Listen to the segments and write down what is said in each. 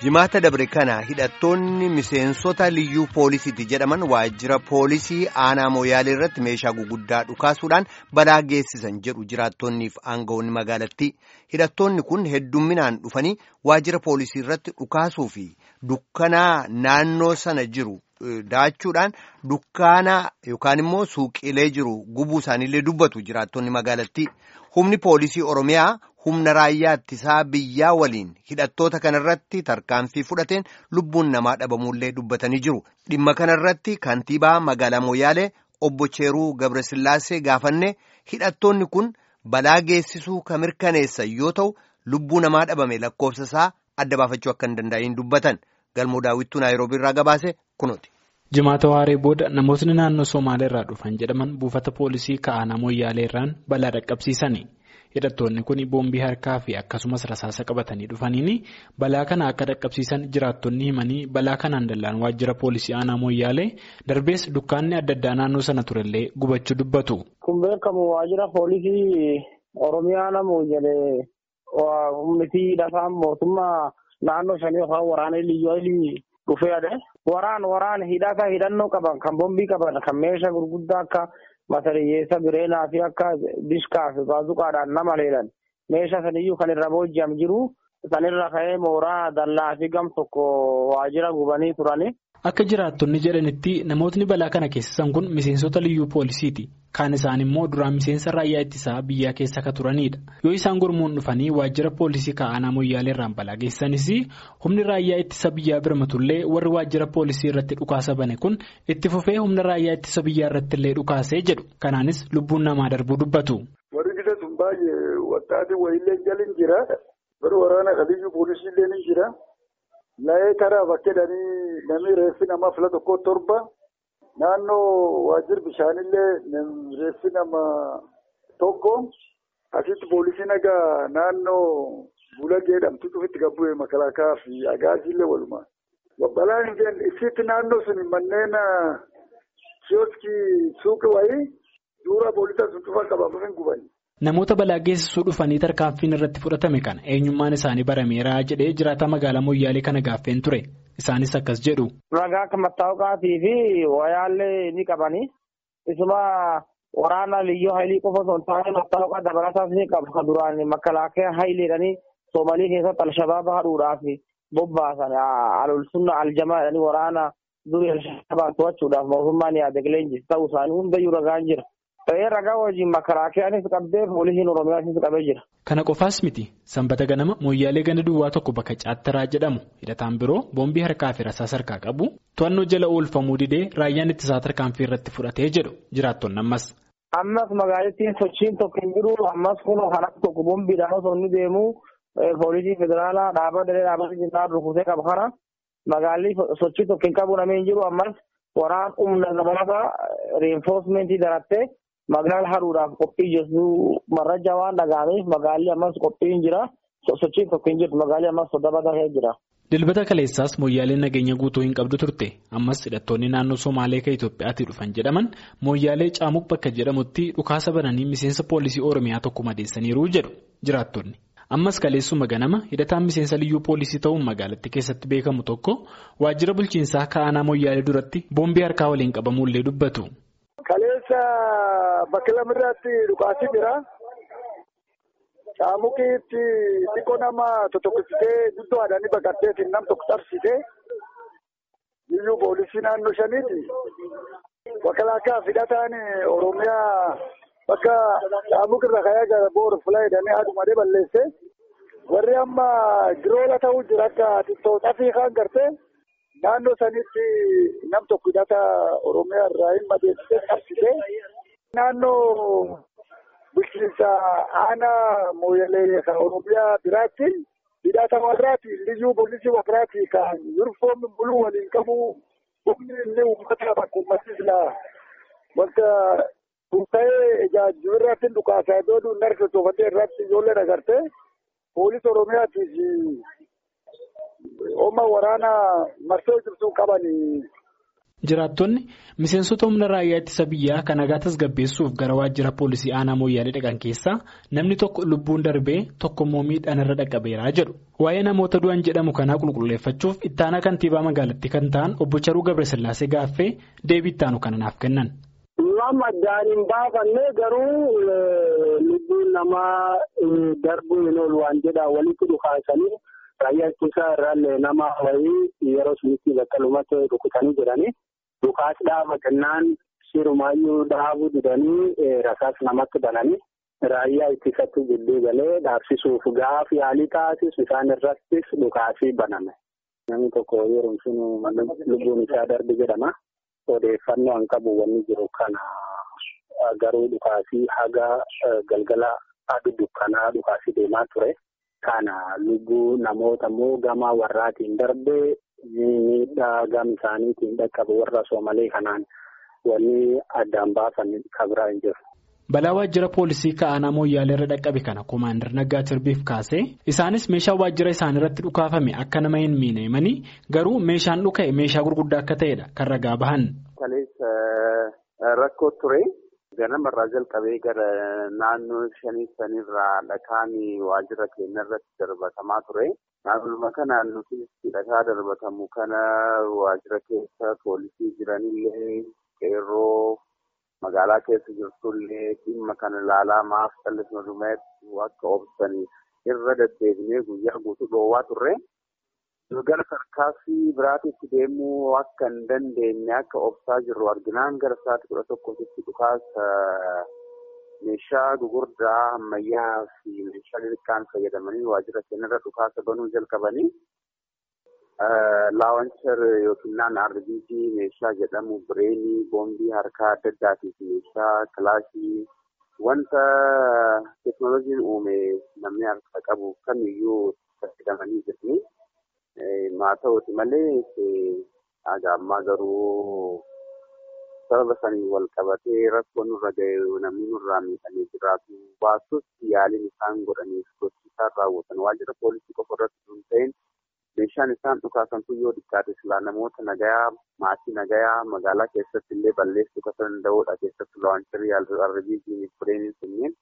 jimaata dabre kana hidhattoonni miseensota liyyuu poolisiiti jedhaman waajjira poolisii aanaa mooyaalee irratti meeshaa guguddaa dhukaasuudhaan balaa geessisan jedhu jiraattonniif aangawoonni magaalattii hidhattoonni kun heddumminaan dhufanii waajjira poolisii irratti dhukaasuu fi dukkanaa naannoo sana jiru daachuudhaan dukkaana yookaan immoo suuqiilee jiru gubuu isaaniillee dubbatu jiraattonni magaalattii humni poolisii oromiyaa. humna raayyaa ittisaa biyyaa waliin hidhattoota kanarratti tarkaanfii fudhateen lubbuun namaa dhabamuullee dubbatanii jiru dhimma kanarratti kantiibaa magaalaa mooyaalee obbo Cheeruu Gabrasillaasee gaafanne hidhattoonni kun balaa geessisuu kan mirkaneessan yoo ta'u lubbuu namaa dhabame lakkoofsa isaa adda baafachuu akka hin danda'in dubbatan galmoo daawwittuu naayiroobii irraa gabaase kunuuti. jimaata waaree booda namootni naannoo soomaalee irraa dhufan jedhaman buufata poolisii ka'aanaa mooyaalee irraan balaa dhaqqabsiisani. hidhattoonni kun boombii harkaa fi akkasumas rasaasa qabatanii dhufaniini balaa kana akka dhaqqabsiisan jiraattonni himanii balaa kanaan dallaan waajjira poolisii aanaa mooyyaalee darbees dukkaanni adda addaa naannoo sana turellee gubachuu dubbatu. kun beekamu waajjira poolisii oromiyaa mooyyalee humnitii lafaan mootummaa naannoo shanii yookaan waraana liyyuu dhufee adee waraan waraan hidhata hidhannoo qaban kan boombii qaban kan meeshaa gurguddaa akka. Matariyyeessa bireenaa fi akka dishkaa fi baazuqaadhaan nama leelan meeshaa saniyyuu kan irra booji'am jiru sanirra ka'ee mooraa dallaa fi gam tokko waajjira gubanii turani. Akka jiraattonni jedhanitti namootni balaa kana keessisan kun miseensota liyyuu poolisiiti. Kaan isaan immoo duraan miseensa raayyaa ittisaa biyyaa keessa akka turanidha. Yoo isaan gurmuun dhufanii waajjira poolisii ka'aanaa mooyyaalee irraan balaa geessanis humni raayyaa ittisa biyyaa birmatullee warri waajjira poolisii irratti dhukaasa bane kun itti fufee humna raayyaa ittisa biyyaa irrattillee dhukaasee jedhu. Kanaanis lubbuun namaa darbuu dubbatu. Warri gita sun baay'ee wattaatii wayiillee jalin jira. Warri waraana kaliyyuu poolisiillee ni jira. Laayee karaa bakkeedhanii namni reeffi namaa fila tokko torba. Naannoo waajjira bishaanillee reeffi nama tokko asitti poolisiin egaa naannoo Bulagee jedhamtu cufitti gabbu'ee makalaakaa fi agaasiillee walumaa. Balaan hin isitti naannoo sun manneen kiyooskii suuqii wayii duura poolisa sun cufa qabamuuf hin gubani. Namoota balaa geessisuu dhufanii tarkaanfiin irratti fudhatame kana eenyummaan isaanii barameera jedhee jiraata magaalaa Moyyaalee kana gaaffeen ture. Isaanis akkas jedhu. Ragaa akka mattaawqaatii fi wayaallee ni qabani. Isuma waraana liyyoo haylii qofa osoo hin taane mattaawqaa dabalataas ni qabu. Kan duraan makkalaakee hayleedhanii Soomalii keessatti Alshabaaba haduudhaaf bobbaasan alolsunna aljamaa jedhanii waraana durii Alshabaab to'achuudhaaf mootummaan yaade leenjis ta'uu isaanii hundayyuu ragaan jira. Ta'ee ragaa wajjin makaraakiyaanis qabdee poolisiin Oromiyaanis qabee jira. Kana qofaas miti sanbata ganama mooyyaalee ganda duwwaa tokko bakka Caattaraa jedhamu hidhataan biroo boombii harkaa fi rasaasa harkaa qabu to'annoo jala oolfamuu didee raayyaan ittisaa tarkaanfii irratti fudhatee jedhu jiraattonni ammas. Ammas magaalittiin sochiin tokko hin jiru ammas kun kan akka tokko boombiidhaan osoo inni deemu poolisii federaalaa dhaabaa daree dhaabaa jinnaa rukutee qaba kana magaalli sochii tokko hin qabu namni hin jiru ammas waraan humna dabalataa reenfoosmentii darattee. Magaala haruudhaaf qophii jirtu marraja waan dhaga'ameef magaalli ammas qophii hin jira sochiin tokko hin jirtu magaalli ammas soddaba tahee jira. Dilbata kaleessaas mooyyaaleen nageenya guutuu hin qabdu turte ammas hidhattoonni naannoo Somaalee kan Itoophiyaatti dhufan jedhaman mooyyaalee caamuq bakka jedhamutti dhukaasa bananii miseensa poolisii Oromiyaa tokko madeessaniiru jedhu jiraattonni. Ammas kaleessuma ganama hidhataan miseensa liyyuu poolisii ta'uun magaalatti keessatti beekamu tokko waajjira bulchiinsaa ka'aanaa mooyyaalee duratti boombii harkaa waliin qabamuullee dubbatu. Kaleessa bakka lamirratti dhukaasii jira. Caamuqiitti xiqqoo nama totokkisitee guddoo haadhanii baqatteetiin nam tokko tarsitee liyyuu poolisii naannoo shaniiti. Makalaakaa hidhataan Oromiyaa bakka caamuq irra ka'ee gara boora fulaa jedhanii haadhumadee balleesse. Warri amma giroola ta'uu jira akka xiqqoo fi kan gartee. Naannoo sanitti nam tokko hidhata Oromiyaa irraa hin madeessitee qabsitee naannoo bulchiinsa aanaa mooyyalee kan Oromiyaa biraatti hidhata warraati liyyuu poolisii warraati kan yunifoomii buluu waliin qabu humni inni uummata bakka uummatni silaa wanta ta'ee ijaajjiba irratti dhukaasaa iddoo duun narsa toofatee irratti ijoollee agartee poolisii Oromiyaatiif Oma waraana marsoo jirtu qabanii. Jiraattonni miseensota humna raayyaa ittisa biyyaa kan nagaa tasgabbeessuuf gara waajjira poolisii aanaa mooyyaalee dhaqan keessaa namni tokko lubbuun darbee tokkommoo miidhaan irra dhaqqabeeraa jedhu. Waa'ee namoota du'an jedhamu kanaa qulqulleeffachuuf ittaanaa kantiibaa magaalattii kan ta'an obbo Charuu Gabrasillaasee gaaffee deebii ittaanu kana naaf kennan. Nama addaan hin baafanne garuu lubbuun namaa darbuu hin oolu waan jedhaa walitti dhukaasanii raayyaa ittisaa irraallee nama wayii yeroo sunitti bakka lumatti rukutanii jiranii. Dhukaas dhaaba kennaan sirumaayyuu dhaabuu didanii rasaas namatti bananii raayyaa ittisatti gidduu galee dhaabsisuuf gaaf yaalii taasisu isaan irrattis dhukaasii baname. Namni tokko yeroo sun lubbuun isaa darbe jedhama. Odeeffannoo hin qabu wanni jiru kana garuu dhukaasii haga galgala aduu dukkanaa dhukaasii deemaa ture. Kana lubbuu namoota immoo gama warraatiin darbee. miidhaa gama isaaniitiin dhaqqabu warra soomalee kanaan wanni addaan baasan kabiraa hin jiru. Balaa waajjira poolisii ka'aanaa mooyyaalee irra dhaqqabe kana Komaander Naggaa Tirbiif kaasee isaanis meeshaa waajjira isaanii irratti dhukaafame akka nama hin miine himanii garuu meeshaan dhuka'e meeshaa gurguddaa akka ta'edha kan ragaa bahan. Rakkoo ture ganamarraa jalqabee gara naannoo shanii sanirraa dhakaan waajjira keenya irratti darbatamaa ture. Naannoo kanaan nuti dhagaa darbatamu kana waajjira keessa poolisii jiranillee qeerroo magaalaa keessa jirtullee dhimma kana ilaalaa maaf callisuma dhumeetti akka obsaniif irra deddeebinee guyyaa guutuu dhoowwaa turre. Gara sarkaasii biraatitti deemuu akka hin dandeenye akka obsaa jirru arginaan gara sa'aatii kudha tokkotti dhukaasa meeshaa gugurdaa ammayyaa fi meeshaa xixiqqaan fayyadamanii waajjira keenyarra dhukaasa banuu jalqabanii laawanchar yookiin naan RBG meeshaa jedhamu bireenii boombii harkaa adda addaatii fi meeshaa kilaashii wanta teeknooloojiin uume namni harka qabu kamiyyuu fayyadamanii jirni. Haa ta'uuti malee haga ammaa garuu sababa sanii wal qabatee rakkoo nurra ga'e namni nurraa miidhamee jiraatu baasus yaaliin isaan godhaniif gochi isaan raawwatan waajjira poolisii qofa irratti hin ta'in meeshaan isaan dhukaasantu yoo xiqqaate silaa namoota nagayaa maatii nagayaa magaalaa keessatti illee balleessuu kan danda'udha keessatti laawancharii arbiijiin fireeniin sunneen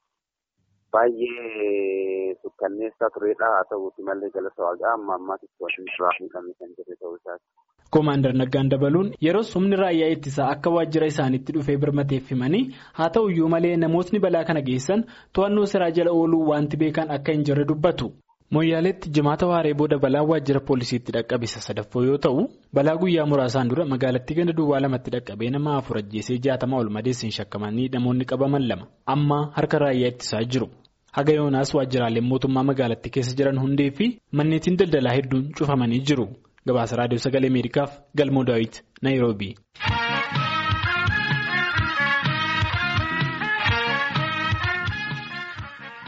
baay'ee sukkanneessaa turedha haa ta'uuti malee galata waaqaa amma ammaatitti waliin duraa miidhamne kan jirre ta'uu isaati. Koomaandar Naggaan dabaluun yeroo humni raayyaa ittisaa akka waajjira isaaniitti dhufee birmateef himanii haa ta'u iyyuu malee namootni balaa kana geessan to'annoo seeraa jala ooluu wanti beekan akka hin jirre dubbatu. Mooyyaaleetti jimaata waaree booda balaa waajjira poolisiitti dhaqqabisa sadaffoo yoo ta'u balaa guyyaa muraasaan dura magaalattii ganda duwwaa lamatti dhaqqabee nama afur ajjeesee jaatama ol madeessiin shakkamanii namoonni qabaman lama amma harka raayyaa ittisaa jiru. Haga yoonaas waajjiraaleen mootummaa magaalattii keessa jiran hundee fi manneetiin daldalaa hedduun cufamanii jiru. Gabaasa Raadiyoo Sagalee Ameerikaaf Galmoo Daawit Naayiroobii.